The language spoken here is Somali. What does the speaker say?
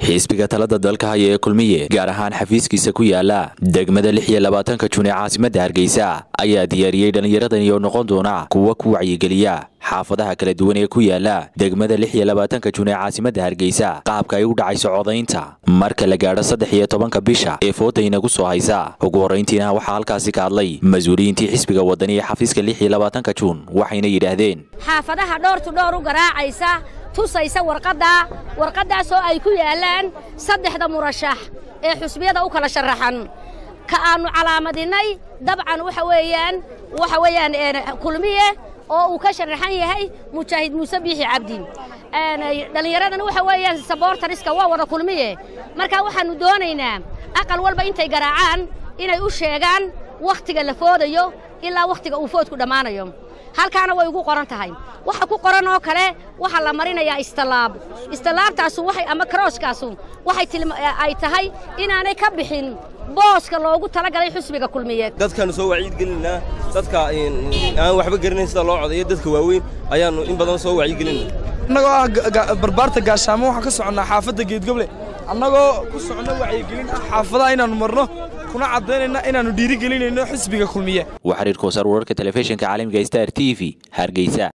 xisbiga talada dalka haya ee kulmiye gaar ahaan xafiiskiisa ku yaala degmada lix iyo labaatanka jun ee caasimadda hargeysa ayaa diyaariyey dhallinyaradani oo noqon doona kuwa ku wacyigeliya xaafadaha kala duwan ee ku yaala degmada lix iyo labaatanka jun ee caasimadda hargeysa qaabka ay u dhacayso codaynta marka la gaadho saddex iyo tobanka bisha ee fooda inagu soo haysa ugu horrayntiina waxaa halkaasi ka hadlay mas-uuliyiintii xisbiga wadani ee xafiiska lix iyo labaatanka juun waxayna yidhaahdeen xaafadaha dhoortu dhowr u garaacaysa tusaysa warqaddaa warqaddaasoo ay ku yaallaan saddexda murashax ee xusbiyada u kala sharaxan ka aannu calaamadinnay dabcan waxa weeyaan waxa weeyaan kulmiye oo uu ka sharaxan yahay mujaahid muuse biixi cabdi dhallinyaradana waxa weeyaan saboortariska waa wada kulmiye markaa waxaannu doonaynaa aqal walba intay garaacaan inay u sheegaan wakhtiga la foodayo ilaa wakhtiga uu foodku dhammaanayo halkaana way ugu qoran tahay waxa ku qoran oo kale waxaa la marinayaa istallaab istallaabtaasu waxay ama karooskaasu waxay ay tahay inaanay ka bixin booska loogu talagalay xusbiga kulmiyeed dadkaannu soo wacyigelinaa dadka aan waxba garanayn sida loo codayo dadka waaweyn ayaannu in badan soo wacyigelinaa annagoo ah barbaarta gaashaamo waxaan ka soconnaa xaafadda geedgoble annagoo ku socno wacyigelin ah xaafadaha inaannu marno kuna caddaynayna inaannu dhiirigelinayno xisbiga kulmiye waa xiriirka wasaar wararka telefishinka caalamiga star t v hargeysa